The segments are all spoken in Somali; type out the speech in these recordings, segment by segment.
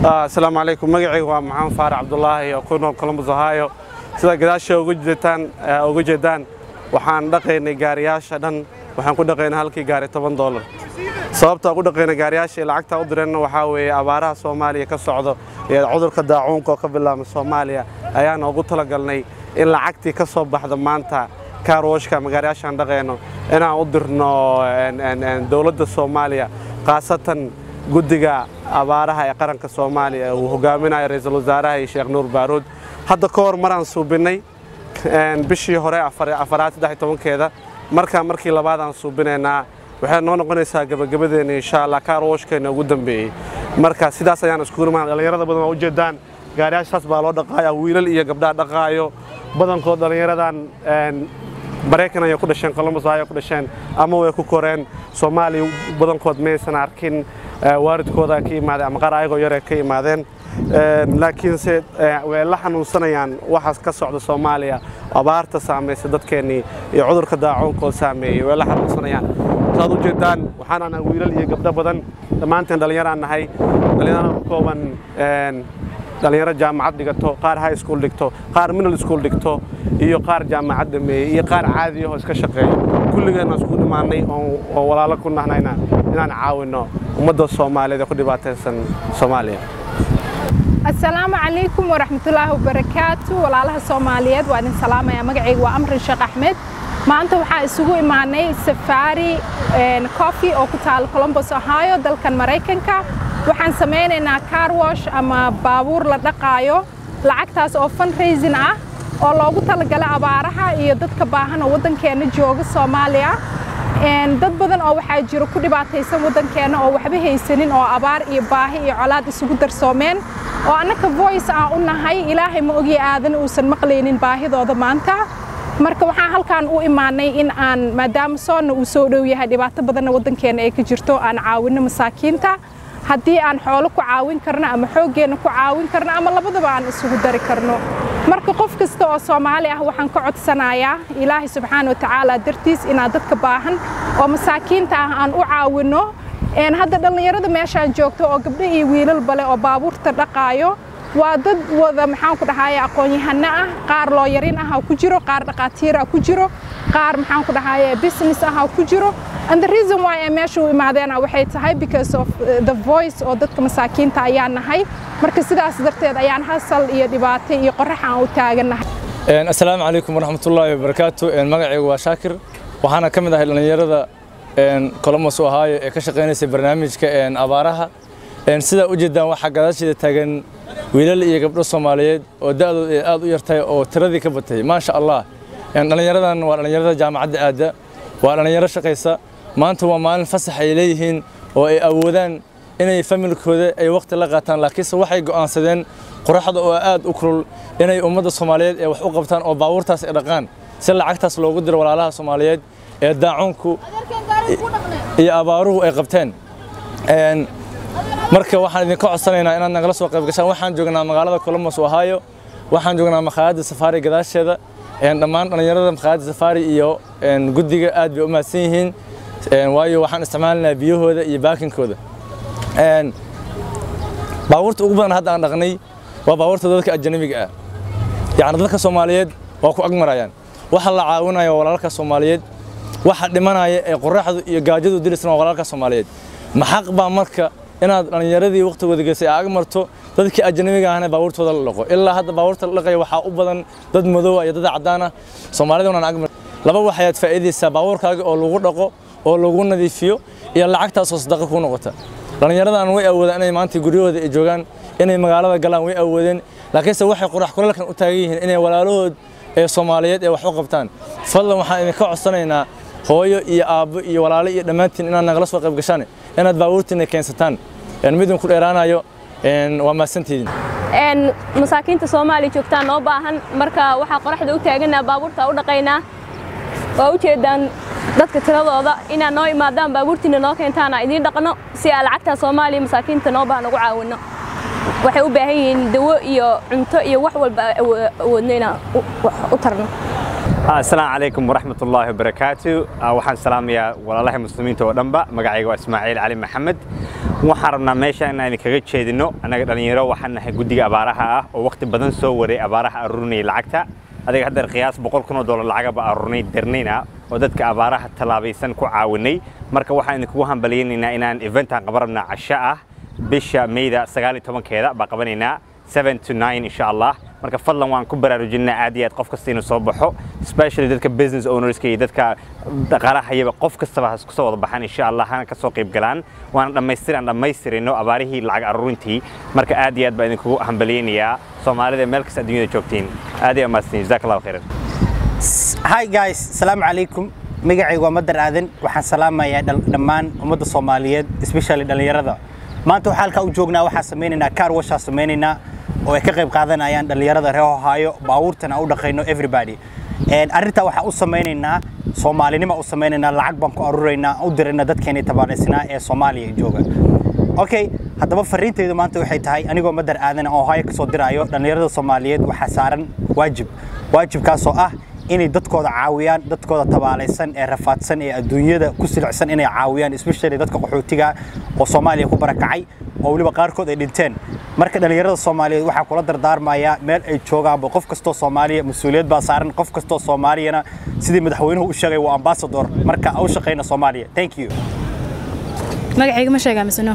asalaamu calaykum magacaygu waa maxamed faarac cabdulaahi oo ku nool columbus ohio sida gadaasha uga jeedaan uga jeedaan waxaan dhaqaynay gaariyaasha dhan waxaan ku dhaqaynay halkii gaari toban doolar sababta ugu dhaqaynay gaariyaasha iyo lacagta u direenna waxaa weeye abaaraha soomaaliya ka socdo iyo cudurka daacuunka oo ka bilaabma soomaaliya ayaana ugu talagalnay in lacagtii ka soo baxda maanta kaarwashka ama gaariyaashaan dhaqayno inaan u dirno dowladda soomaaliya khaasatan guddiga abaaraha ee qaranka soomaaliya uu hogaaminayo ra-iisul wasaaraha iyo sheekh nuur baaruud hadda ka hor maraan suubinnay bishii hore afaraad saddex tobankeeda markaa markii labaadaan suubinaynaa waxay noo noqonaysaa gabagabadeena insha allah kaarwashkeena ugu dambeeyey marka sidaas ayaan iskugu imaan dhallinyarada badan waa ujeedaan gaariyaashaas baa loo dhaqaaya wiilal iyo gabdhaa dhaqaayo badankood dhallinyaradan maraykan ayay ku dhasheen columbus ayay ku dhasheen ama way ku koreen soomaaliya badankood maysan arkin waalidkooda ka imaadeen ama qaar ayagoo yaree ka imaadeen laakiinse way la xanuunsanayaan waxaas ka socda soomaaliya abaarta saamaysa dadkeennii iyo cudurka daacuunkood saameeyey way la xanuunsanayaan saad u jeedaan waxaan anaa wiilal iyo gabdho badan dhammaanteen dhallinyaraan nahay dhallinyarana ka kooban dhallinyaro jaamacad dhigato qaar high school dhigto qaar middle school dhigto iyo qaar jaamacad dhameeyey iyo qaar caadiyahoo iska shaqeeya kulligeenna isku dhimaannay oo walaalo ku nahnayna inaan caawinno ummadda soomaaliyeed ee ku dhibaataysan soomaaliya asalaamu calaykum waraxmatullaahi wabarakaatu walaalaha soomaaliyeed waa idin salaamaya magacayga waa amran sheekh axmed maanta waxaa isugu imaanay safaari coffee oo ku taala columbus ohio dalkan maraykanka waxaan samaynaynaa carwash ama baabuur la dhaqaayo lacagtaas oo fundraising ah oo loogu talagala abaaraha iyo dadka baahan oo waddankeenna jooga soomaaliya dad badan oo waxaa jiro ku dhibaataysan waddankeenna oo waxba haysanin oo abaar iyo baahi iyo colaad isugu darsoomeen oo annaka voice aan u nahay ilaahay ma ogi aadan uusan maqlaynin baahidooda maanta marka waxaan halkaan u imaanay in aan maadaama soonna uu soo dhow yahay dhibaato badanna waddankeenna ay ka jirto aan caawinno masaakiinta haddii aan xoolo ku caawin karno ama xooggeenna ku caawin karno ama labadaba aan isugu dari karno marka qof kasta oo soomaali ah waxaan ka codsanayaa ilaahay subxaana wa tacaala dartiis inaan dadka baahan oo masaakiinta ah aan u caawinno hadda dhallinyarada meeshaan joogto oo gabdho iyo wiilal bale oo baabuurta dhaqaayo waa dad wada maxaan ku dhahaye aqoon-yahano ah qaar looyarin ah ku jiro qaar dhaqaatiir ah ku jiro qaar maxaan ku dhahaye business ah ku jiro and the reason why ay meesha u imaadeena waxay tahay because of the voice oo dadka masaakiinta ayaan nahay marka sidaas darteed ayaan hasal iyo dhibaato iyo qorax aan u taagannahay assalaamu calaykum waraxmatullaahi wabarakaatu magacaygu waa shaakir waxaana ka mid ahay dhallinyarada columbus ohio ee ka shaqaynaysa barnaamijka abaaraha sidaa u jeedaan waxaa gadaasheeda taagan wiilal iyo gabdho soomaaliyeed oo da'dooda ay aad u yartahay oo tiradii ka batay maasha allah dhallinyaradan waa dhallinyarada jaamacadda aadda waa dhallinyaro shaqaysa maanta waa maalin fasax ay leeyihiin oo ay awoodaan inay familkooda ay waqti la qaataan laakiinse waxay go'aansadeen qoraxda oo aad u kulul inay ummadda soomaaliyeed ee wax u qabtaan oo baabuurtaas ay dhaqaan si lacagtaas loogu diro walaalaha soomaaliyeed ee daacuunku iyo abaaruhu ay qabteen marka waxaan idinka codsanaynaa inaad nagala soo qayb gashaan waxaan joognaa magaalada columbus ohio waxaan joognaa makhaayadda safaari gadaasheeda dhammaan dhallinyarada makhaayadda safaari iyo guddiga aad bay u mahadsan yihiin waayo waxaan isticmaalinayaa biyahooda iyo baakinkooda baabuurta ugu badan hadda aan dhaqnay waa baabuurta dadka ajanabiga ah yacni dadka soomaaliyeed waa ku agmarayaan waxa la caawinaya walaalka soomaaliyeed waxa dhimanaya ee qoraxdu iyo gaajadu dilisna waa walaalka soomaaliyeed maxaq baa marka inaad dhallinyaradii waqtigooda geysay ag marto dadkii ajanabiga ahna baabuurtooda la dhaqo ilaa hadda baabuurta la dhaqaya waxaa u badan dad madow iyo dad cadaan ah soomaalida unaan ag laba waxaad faa'iidaysaa baabuurkaaga oo lagu dhaqo oo lagu nadiifiyo iyo lacagtaasoo sadaqa kuu noqota dhallinyaradan way awoodaan inay maanta guryahooda ay joogaan inay magaalada galaan way awoodeen laakiinse waxay qorax kulalkan u taagan yihiin inay walaalahood ee soomaaliyeed ee wax u qabtaan fadlan waxaan idinka codsanaynaa hooyo iyo aabbo iyo walaalo iyo dhammaantiin inaad nagala soo qayb gashaan inaad baabuurtiina keensataan midin ku dheeraanayo waa mahadsantiidin masaakiinta soomaaliya joogtaan noo baahan marka waxaa qoraxda u taaganaa baabuurta u dhaqaynaa waa u jeedaan dadka tiradooda inaad noo imaadaan baabuurtiina noo keentaana idiin dhaqno si aan lacagtaa soomaaliya masaakiinta noo baahan ugu caawinno waxay u baahan yihiin dawo iyo cunto iyo wax walba awoodno inaan u tarno asalaamu calaykum waraxmat ullaahi wabarakaatu waxaan salaamayaa walaalaha muslimiinta oo dhanba magacayga waa ismaaciil cali maxamed waxaan rabnaa meesha inaan idinkaga jeedino annaga dhallinyaro waxaan nahay guddiga abaaraha ah oo waqti badan soo waray abaaraha aruurinaya lacagta adiga haddeer qiyaas boqol kun oo dollar lacagaba aruurnay darnayna oo dadka abaaraha tallaabaysan ku caawinay marka waxaan idinkugu hambalyaynaynaa inaan eventaan qaban rabnaa casho ah bisha mayda sagaal iyo tobankeeda baa qabanaynaa seven to nine insha allah marka fadlan waan ku baraarujinaa aad iyo aad qof kasta inuu soo baxo especially dadka business ownerska iyo dadka dhaqaalahayaba qof kastaba ha kusoo wada baxaan insha allah hana kasoo qayb galaan waana dhammaystir aan dhammaystirino abaarihii lacag aruurintii marka aad iyo aad baa idinkugu hambalyaynayaa soomaalida meel kasta adduunyada joogtiin aad iyo amaadsin jazaak allahu khayran hi guys salaamu calaykum magacaygu waa madar aadan waxaan salaamayaa dhammaan ummadda soomaaliyeed especially dhallinyarada maanta waxaa halkaa u joognaa waxaa samaynaynaa car washaa samaynaynaa oo ay ka qayb qaadanayaan dhallinyarada reer ohaayo baabuurtana u dhaqayno everybody arrintaa waxaa u samaynaynaa soomaalinima u samaynaynaa lacag baan ku aruraynaa u dirayna dadkeena tabaaraysnaa ee soomaaliya jooga okay haddaba fariintaydu maanta waxay tahay anigoo madar aadan oo ohaayo kasoo diraayo dhallinyarada soomaaliyeed waxaa saaran waajib waajibkaasoo ah inay dadkooda caawiyaan dadkooda tabaalaysan ee rafaadsan ee adduunyada ku silicsan inay caawiyaan especially dadka qaxootiga oo soomaaliya ku barakacay oo weliba qaarkood ay dhinteen marka dhallinyarada soomaaliyeed waxaa kula dardaarmayaa meel ay joogaanba qof kastoo soomaaliya mas-uuliyad baa saaran qof kastoo soomaaliyana sidii madaxweynuhu u sheegay waa ambasador marka u shaqayna soomaaliya thank you magacayga ma sheegaa mise no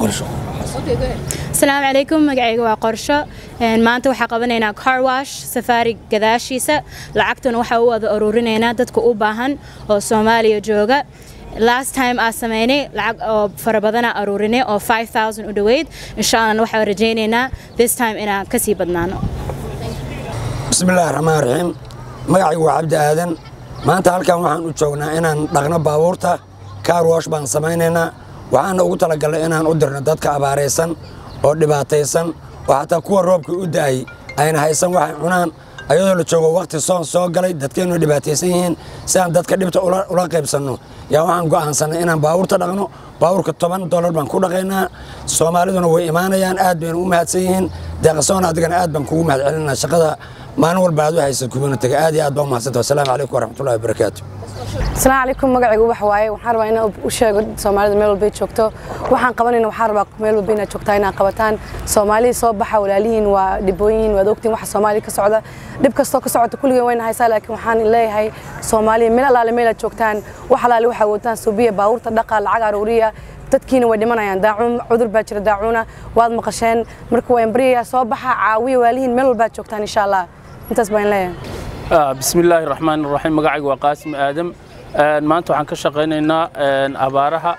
asalaamu calaykum magacayga waa qorsho maanta waxaa qabanaynaa car wash safaari gadaashiisa lacagtuna waxaa u wada ururinaynaa dadka u baahan oo soomaaliya jooga last time aa samaynay lacag oo fara badana aruurinay oo 5000 u dhoweyd insha allah waxaan rajaynaynaa this time inaan kasii badnaano bismillaahi raxmaan raxiim magacaygu waa cabdi aadan maanta halkan waxaan u joognaa inaan dhaqno baabuurta car wash baan samaynaynaa waxaana ugu talagalnay inaan u dirno dadka abaaraysan oo dhibaataysan oo xataa kuwa roobka u da'ay ayna haysan waxay cunaan ayadoo la joogo wakhti soon soo galay dadkeennu dhibaataysan yihiin si aan dadka dhibta ula qaybsanno yaa waxaan go'aansannay inaan baabuurta dhaqno baabuurka toban dollar baan ku dhaqaynaa soomaaliduna way imaanayaan aad bayna u mahadsan yihiin deeqasoon adigana aad baan kugu mahad celinaa shaqada maalin walba aad u haysad communitiga aad iyo aad baa u mahadsanta wasalaamu calaykum waraxmatullahi wabarakaatu asalaamu calaykum magacaygu wax waaye waxaan rabaa inaan u sheego soomaalida meel walbay joogto waxaan qabanayna waxaan rabaa meel walba inaad joogtaa inaad qabataan soomaalida soo baxa walaalihiin waa dhibooyihiin waad ogtiin waxa soomaaliya ka socda dhib kastoo ka socota kulligeen wayna haysaa laakiin waxaan leeyahay soomaaliya meel allaale meel aad joogtaan wax allaale waxaa woodtaan suubiya baabuurta dhaqa lacag aruuriya dadkiina way dhimanayaan daacuun cudur baa jira daacuuna waad maqasheen marka waa embriya soo baxa caawiya walaalihiin meel walbaad joogtaan insha allah intaas baan leeyahay بسم الله الرحمن الرحيم مقاعد وقاسم آدم maanta waxaan ka shaqaynaynaa abaaraha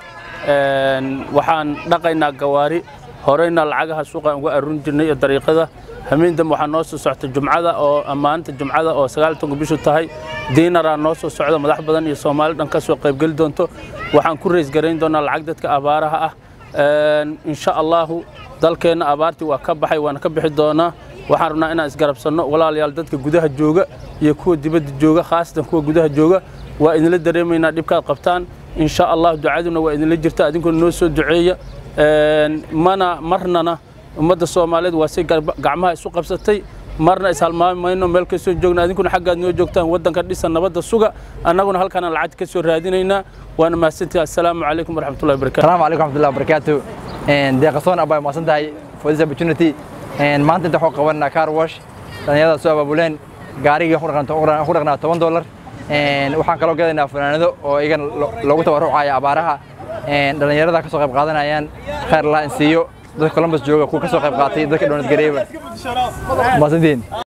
waxaan dhaqaynaa gawaari horeyna lacagaha suuqa uga arurin jirnay iyo dariiqada hameen dambe waxaa noo soo socta jumcada oo maanta jumcada oo sagaal tobanka bishu tahay diinaraa noo soo socda madax badan iyo soomaali dhan ka soo qaybgeli doonto waxaan ku rays garayn doonaa lacag dadka abaaraha ah insha allahu dalkeenna abaartii waa ka baxay waana ka bixi doonaa waxaan rabnaa inaan isgarabsanno walaalayaal dadka gudaha jooga iyo kuwa dibadda jooga khaasatan kuwa gudaha jooga waa idinla dareemaynaa dhibkaad qabtaan insha allah ducaduna waa idinla jirta adinkuna noo soo duceeya mana marnana ummadda soomaaliyeed waa si gacmaha isu qabsatay marna ishalmaami mayno meel kasoo joogna adinkuna xaggaad noo joogtaan waddanka dhisa nabadda suga annaguna halkaana lacagta ka soo raadinaynaa waana mahadsantihi assalaamu calaykum waraxmatullahi wabarakatu السلام عليكم ورحمة الله وبركاته deeqasoon abaa maasan tahay for this opportunity maanta inta waxuu qabanaa car wash dhalinyarada soo abaabuleen gaarigii ku dhaqnaa toban dollar waxaan kaloo gadaynaa fanaanado oo iyagan loogu tabarucaya abaaraha dhalinyarada ka soo qayb qaadanayaan khayr allah in siiyo dadka columbus jooga kuwa ka soo qayb qaatay dadka dhonad gareeba maasantiin